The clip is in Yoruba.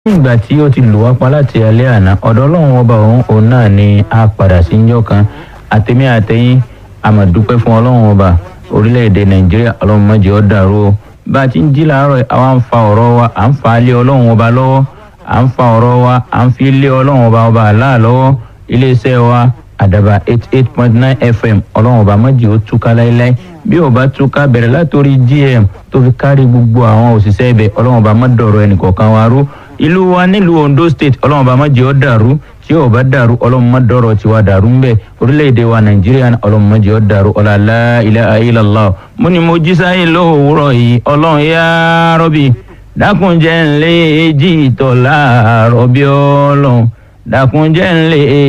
ìgbà tí ó ti lù wá pa láti alẹ́ àná ọ̀dọ̀ ọlọ́run ọba òun òun náà ni a padà sí njọ́ kan àtẹ̀mí àtẹ̀yìn àmọ̀dúpẹ́ fún ọlọ́run ọba orílẹ̀-èdè nàìjíríà ọlọ́run má jẹ́ ó dàrú o bá a ti ń jí làárọ̀ yìí, àwa ń fa ọ̀rọ̀ wa à ń fa lé ọlọ́run ọba lọ́wọ́ à ń fa ọ̀rọ̀ wa à ń fi lé ọlọ́run ọba ọba àlá lọ́wọ́ iléeṣẹ́ wa àdàbà eight eight point nine fm ọlọ́run ọba má jẹ́ ó túká láéláé bí ó bá túká bẹ̀rẹ̀ látòrí gm tó fi kárí gbogbo àwọn òṣìṣẹ́ ibẹ̀ ọlọ́run ọba má dọ̀rọ̀ ẹnìkọ̀ọ̀kan wa rú ìlú wa nílùú ondo state ọlọ́run ọba má jẹ́ ó dàrú tí ó bá dàrú ọlọ́run má dọ̀rọ̀ tiwa dàrú ń bẹ̀ orílẹ̀-èdè wa nàìjíríà ọlọ́run má jẹ́ ó dàrú ọ̀làlá ilaha illallah mo ní mo jí sáyé lówùúrọ̀ yìí ọlọ́run yá rọ́bì dákunjẹ́ ńlẹ́ èjì ìtọ̀ láàárọ̀ bí ọlọ́run dákunjẹ́ ńlẹ́